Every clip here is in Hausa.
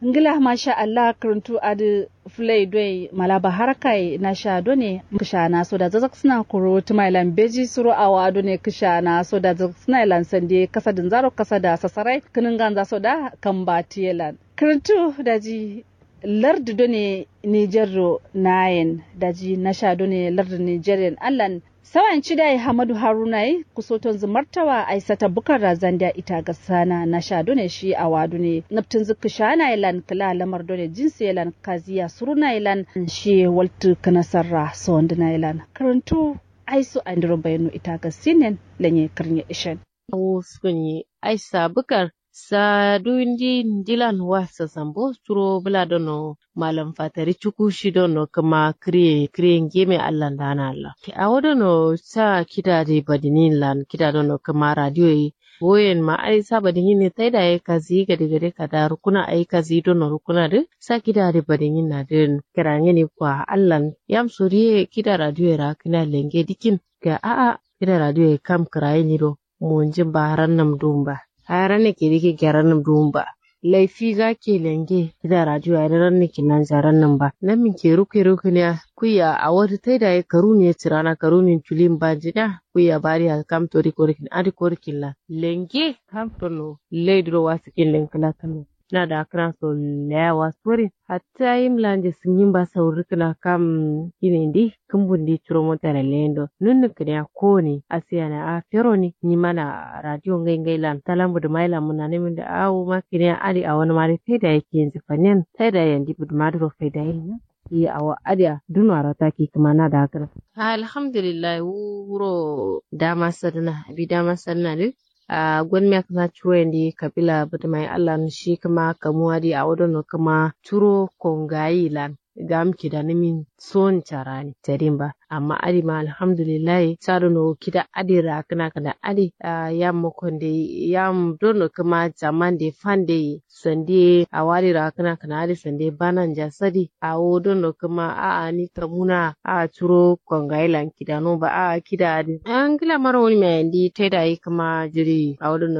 ngila masha Allah karantu adu fulai doi malaba harakai na sha done kisha na so da zazak suna kuro tumailan beji suru awa done kisha na so da zazak suna ilan sande kasa din zaro kasa da sasarai kinin ganza so da kan batiyelan karantu da ji lardu done Nijar nayen da ji na sha done lardu Nijerian allan sawan cidai hamadu harunai kusoton zumartawa aisata bukar razan da ita ga sana na sha done shi a wadu ne naftin zuku shana ilan kala lamar done jinsi ilan kaziya suruna ilan shi waltu kanasarra sonda na ilan karantu aisu andiro bayanu ita ga sinen lanye karnya ishen awo sunyi aisa bukar sa duindi dilan wasa sambo suro bula dono malam fatari cuku shi dono kama kriye kriye ngeme allah dana allah ki awo dono sa kida de badinin lan kida dono kama radio yi woyen ma ai sa badinin ne taida ya kazi gade gade kada rukuna ai kazi dono rukuna de sa kida de badinin na den kirange ni kwa allah yam suriye kida radio ra kina lenge dikin ga a'a kida radio ya kam kiraye ni do mun jin baran nam dumba haran ne ke rike gyaran nan duhun ba laifi ga ke lenge da radio a ran ne kinan zaran nan ba nan min ke ruke ruke ne kuya a wata tai da karu ne tirana karu ne tulin ba jida kuya bari a kam tori korkin adi korkin la lenge kam tono leidro wasu kin lenkala kanu na da akran so lewa sori hatta yim lanje singin ba sauri kana kam ine ndi kumbun di turo mota la lendo nunnu kene ko ni asiya na a fero ni ni mana radio ngai ngai lan talambu da maila muna ne min da awu ma kene adi a wani mari sai da yake yanzu fanen sai da yandi bud madro fai da yin yi awa adiya dunu arata ki kuma na da akran alhamdulillah wuro dama sadana bi dama sadana duk a gwan me kana churo ndi kabila bata mai Allah shi kuma kamuwa di a wadon kuma turo kongayi lan gam kida nimin son charani tarimba amma adi ma alhamdulillah saro no kida adi ra kana kana adi yam mokonde yam dono kuma zaman de fande sande a wari ra kana kana adi sande banan jasadi a wo dono kuma a a ni kamuna a turo kongailan kida no ba a kida adi an gila mara wani mai ndi taida yi kuma jiri a wadon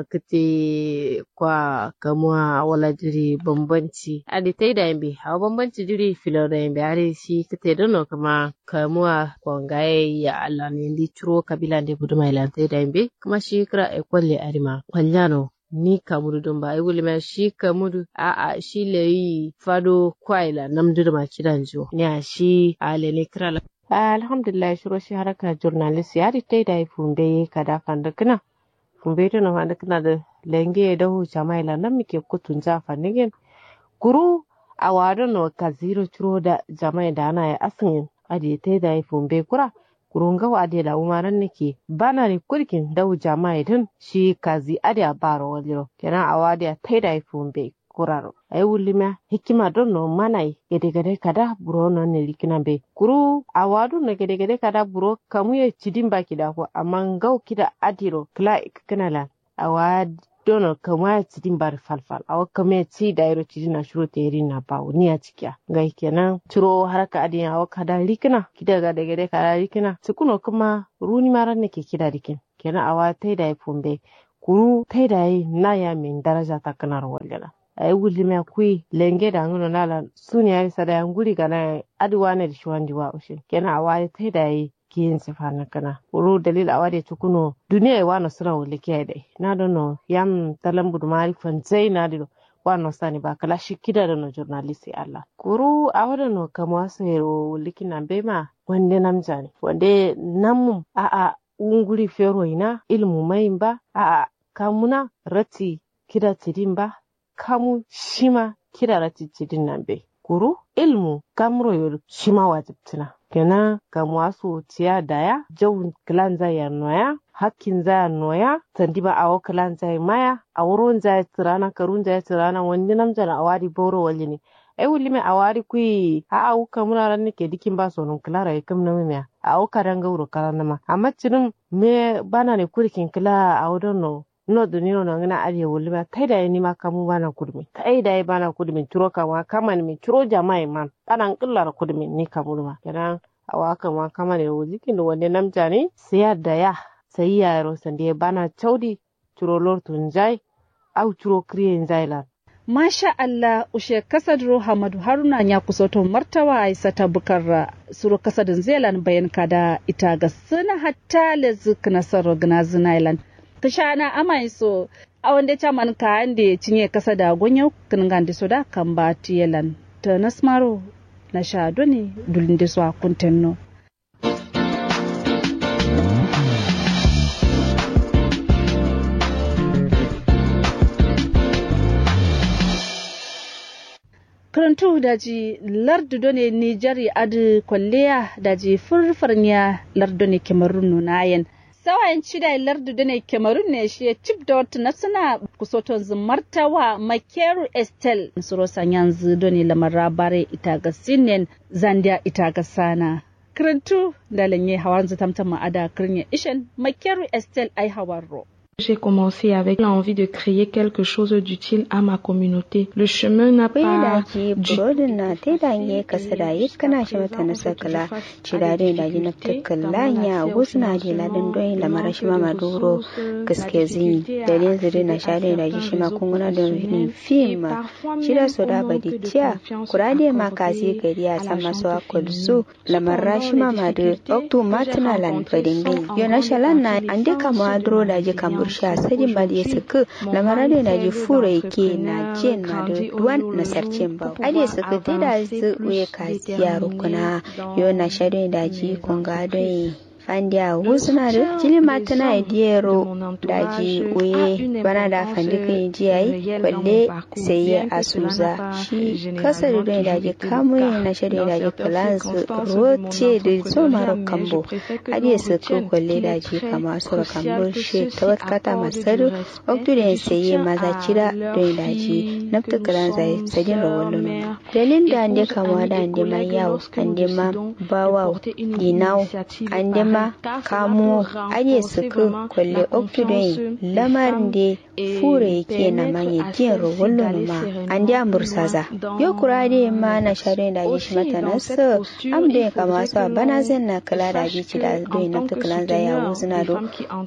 kate kwa kamuwa wala jiri bambanci adi taida yin bi a bambanci jiri filo da yin bi adi shi kate dono kuma kamuwa kwangaye ya Allah ne ndi turo kabila nde buduma ilante da imbe kuma shi kira e kwalle arima kwallano ni kamudu don ba ai wuli ma shi kamudu a a shi leyi fado kwaila namdur ma kidan jo ni a shi a lele kira la alhamdulillah shiro shi haraka journalist ya ri tai da fumbe kada fanda kana fumbe to na fanda kana da lenge da hu jamaila nan muke kutun ja fannigen guru a wadon no kaziro turo da jama'a da ana ya asin ade te da fumbe kura kurunga wa ade da umaran nake bana ne kurkin dau jama'a din shi kazi ade a baro waliro kenan a wade te da fumbe kuraro ay wulima hikima don no manai gede gede kada buro no ne likina be kuru a wadu na gede gede kada buro kamu ye cidin baki da ko amma ngau kida adiro kla kanala a wad dono kama cidin bar falfal awa kama ci da iro cidin na shuro teri na bawo ni a cikiya ngai kenan ciro haraka adin awa kada likina kida ga daga daga kada likina tukuno kuma runi maran ne ke kida dikin kenan awa tai da fumbe kuru tai da na ya min daraja ta kanar walgala ay wulime kui lenge da ngono nala suni ay sada yan guri gana adi wane da shiwandi wa ushin kenan awa tai da kiyin sifana kana wuro dalil a wade tukuno duniya ya wano suna wuli kiyai dai na dono yam talambu da mari fanzai na dido wano sani ba kala shi kida da no journalist Allah kuru a wada no kama wasu yaro wuli kina bema wande namjani wande namu a a unguri fero ina ilmu mai ba a a kamuna rati kida tidin ba kamu shima kida rati tidin nan be kuru ilmu kamro yoro shima wajibtina kenan ga masu tiya daya jau kilan zaya noya hakkin zaya noya tandi ba awo kilan zaya maya a wurin zaya tirana karun zaya tirana wani namjana a wari boro wali ne ai wuli mai a wari kui a a wuka muna ran nake dikin ba sonun kilara ya kam na miya a wuka ran gauro karan nama amma cinin me bana ne kurikin kila a wurin no no dunino no ngina ariya wuli ma tai da ni ma kamu bana kudmi tai da bana kudmi turo kama kama ni turo jama'i man kanan killar kudmi ni kamu ma kenan awa kama kama ne wuzikin da wani namja ne sai da ya sai yaro sande bana chaudi turo lor tunjai au turo kriyen zailan Masha Allah ushe kasadro Hamadu Haruna ya kusoto martawa Aisata Bukar suru kasadin Zealand bayan kada ita ga suna hatta lezik nasarar gnazin Island. Kashana amai so a wanda caman ka ande cinye kasa da gonyo kan gandi so da kan ba tiyelan ta nasmaro na sha doni dulin da su a kuntenno. karantu daji lardu done nijari adi kwalliya daji furfarniya lardu ne kemarun nunayen sawayen cida lardu done kemarun ne shi cip da wata na suna kusoton zumartawa makeru estel suro yanzu done lamar bare ita ga sinen zandia ita ga sana karantu da lanye hawan zutamtama ada kirnya ishen makeru estel ai hawarro J'ai commencé avec l'envie de créer quelque chose d'utile à ma communauté. Le chemin n'a pas du... na te da nye kasa da yi kana shi mata na sakala ci da dai da na takalla nya wasu na di ladan doyi da mara shi ma maduro gaske zini da ne zire na sha dai da shi ma kunguna da ni film ci da so da badi tiya kurade ma kasi gari a sama so akol su lamarra shi ma madu oktu matna lan fadin gai yo na shalan na ande kama dro da ji kamar sha sadin ba da suku lamarade na ji fura yake na je na da duwan na sarcin ba ade suku te da su uye kasi yaro kuna yo na shado da ji kunga don fandiya wusuna da jili matana idiyero daji uye bana da fandi kan jiyai kwalle sai ya asuza shi kasa da don daji kamu na shirya daji plans roce da so maro kambo adiya su ko kwalle daji kama su kambo shi ta wata kata masaru oktu da sai ya maza cira don daji nafta kalan zai sajin rawar dalil da ande kama da ande ma yawo ande ma bawa dinau ande ma kamo aje suku kwalle oktudai lamarin da fure yake na manye jin rawallo ma an da mursaza yo kurade ma na share da ji mata nasu am da kama su bana zan na kala da ji ci da doi na tukulan za ya wuzuna do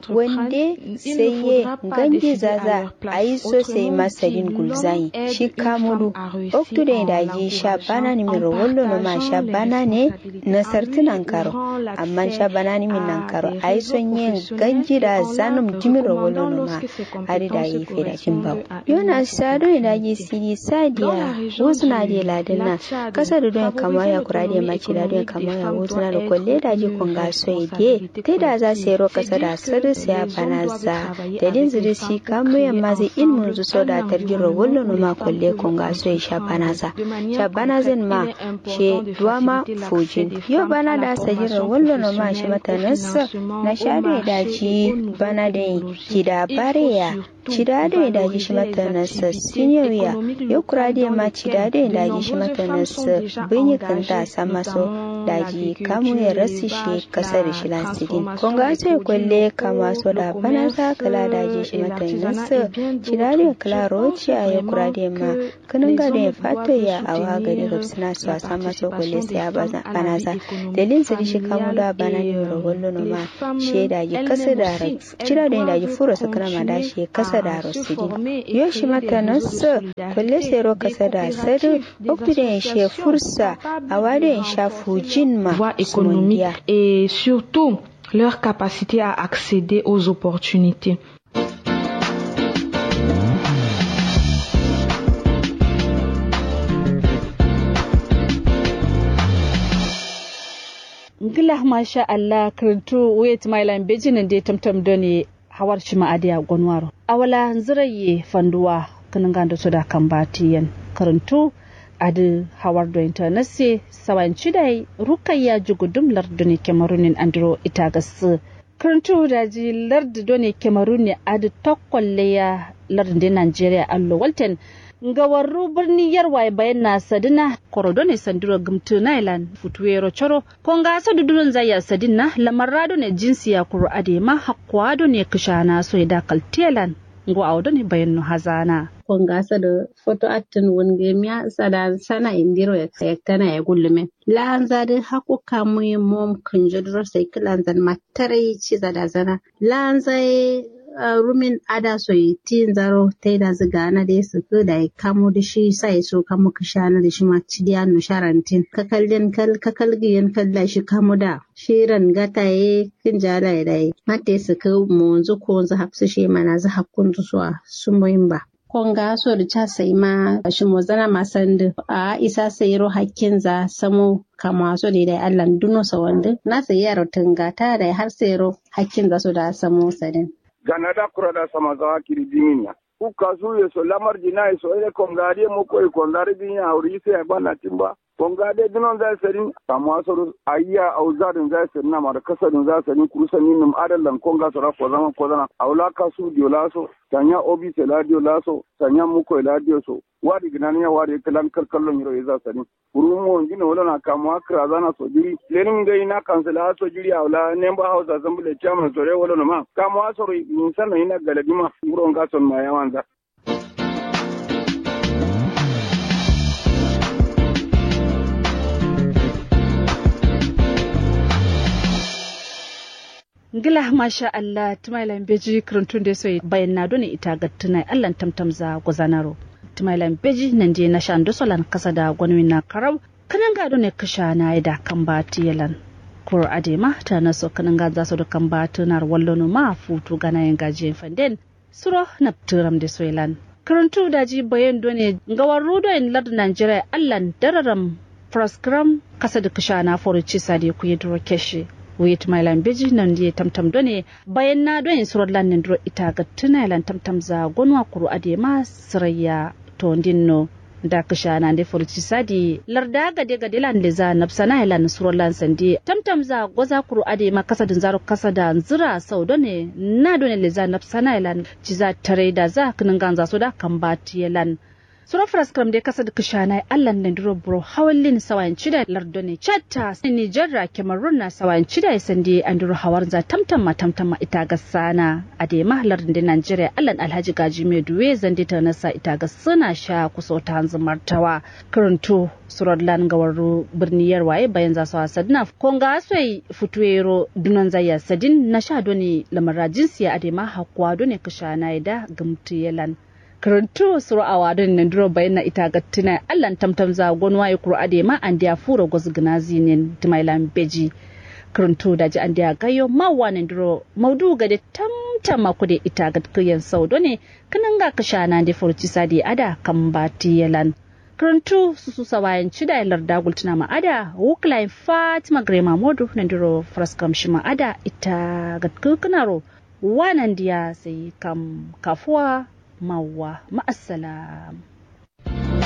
wande sai ye gangi zaza ayi so sai masarin gulzai shi kamulu oktudai da ji sha bana ni mi rawallo ma sha bana ne na sartunan karo amma sha bana ni min nan karo ai son yin ganji da zanum jimiro wolo no ma ari da yi fe da cin babu yona sado da ji siri sadiya wasu na da ladina kasa da don kama ya kura da maci da don kama ya wasu na da kwalle da ji kunga so ide te da za su ro kasa da sirri su ya bana za da din zuri si kamu ya ma zai ilmun zu so da tarjiro wolo no ma kwalle kunga so ya sha bana za sha bana zin ma she duwama fujin yo bana da sajiro wolo no ma shi mata nasa na share daji bana da gida bareya cida da daji shi mata nasa siniyoya ya kura da ma cida da daji shi mata nasa binyi kanta sama so daji kamu ya rasu shi kasar shi lansidin konga sai kwalle kama so da bana za kala daji shi mata nasa cida da kala roci a ya kura da ma kanin gada ya fata ya awa gari gabsina su a sama so kwalle sai a bana za dalilin su shi kamu da bana ne rawallo no ma she daji kasa da cida da daji furo su kana ma da shi kasa da rosidi yo shi mata nasu kwalle sai ro kasa da sadu oktu da ya she fursa a wada ya sha fujin ma économique et surtout leur capacité à accéder aux opportunités. ngila masha Allah karantu wait my line bejinin da tamtam doni hawar shi ma'adiya gwanwaro awala ziraye fanduwa kanin ganda su da kan batiyan karantu adi hawar do internase sawan cidai rukayya jugudum larduni kemarunin andro ita gasu karantu da ji lardi doni kemaruni adi tokkolle ya lardin Najeriya allo walten ngawarru birni yarwa bayan na sadina korodo ne sandiro gumtu nailan futuwero choro konga sadu durun zaya sadina lamarrado ne jinsi ya kuru adema hakwado ne kishana so da kaltelan ngo awdo ne bayan no hazana konga sadu foto atin wonge miya sada sana indiro ya kayaktana ya gullume lanzadi haku kamu mom kunjodro sai kilanzan matarai ci zada zana lanzai rumin ada so yi tin zaro ta da ziga na da su ku da kamo da shi sai so kamo ka shana da shi ma ci da no sharantin ka kallin kal ka kalgiyan kalla shi kamo da shiran gata ye kin jala da yi mate su ku mu zu ko zu hafsu shi mana zu hakkun zu so sun boyin ba konga so da ca sai ma shi mo zana ma sandu a isa sayro hakkin za samo kama so da dai Allah duno sa wanda na sai yaro tunga ta da har sayro hakkin za so da samo sadin gana da kura da sama za kiri diminya ku kasu ye so lamar jina so ile konga de mo ko konga de binya auri sai bana timba konga de dinon za sarin kama so ayya au zadin za sarin na mara kasadin za sarin kurusani nim adallan konga so ra ko zama ko zana aula kasu diola so tanya obi se ladio laso tanya muko ladio so wadi ginani ya wadi kalan kalkallon yiro iza sani urumo ngino wala na kama akra zana so jiri lenin ngai na kansala so jiri awla nemba hausa zambule chama sore wala no ma kama asoro insana ina galadima nguro ngason ma yawanza ngila masha Allah tumailan beji kirantun da sai bayan na doni ita ga tunai Allah tamtam za gwazanaro tumailan beji nan je na shan dosolan kasa da gwanwin na karau kanan ga ne kasha na da kan ba tiyalan kur adema ta na so kanan ga za su da kan ba tunar wallono ma futu gana yin gajiyan fanden suro na turam da soilan karantu da ji bayan doni gawar rudo in lard Nigeria Allah dararam proskram kasa da kasha na foruci sadi ku yi duro keshi wait my lan beji nan die tamtam done bayan na don surar lan nin dro ita ga tuna lan tamtam za gonwa kuru ade ma sirayya to dinno da kisha na de furci sadi larda ga de ga dilan le za nafsana lan surar lan sandi tamtam za goza kuru ade ma kasa din zaro kasa da zira sau done na done le za nafsana lan ci za tare da za kinin ganza so da kan bati lan sura fraskram de kasa da kishana allan na duro bro hawallin sawayan cida lardone chatta ni jarra kemarun na sawayan cida ya sande an duro hawar za tamtamma tamtamma ita ga sana a de mahlar da Najeriya allan alhaji gaji mai duwe zande ta nasa ita ga suna sha kuso ta hanzu martawa karanto surar lan gawaru birniyar waye bayan za su sadna konga asoi futuero dunan zaya sadin na sha doni lamara jinsiya a de ma hakwa doni kishana da gamtiyelan karantu suru a wadon nan duro bayan na ita ga tuna allan tamtam za gonwa ya kuro ade ma an dia furo gozu gnazi ne timailan beji karantu da ji an dia gayo ma wanan duro maudu ga da tamtam ma kude ita ga kuyen saudo ne kanan ga kashana da furci sadi ada kan bati yalan karantu su su sawayan ci da larda gultuna ma ada wuklai fatima grema modu nan duro fraskam shi ma ada ita ga kukunaro wanan dia sai kam kafuwa mawa ma'assalam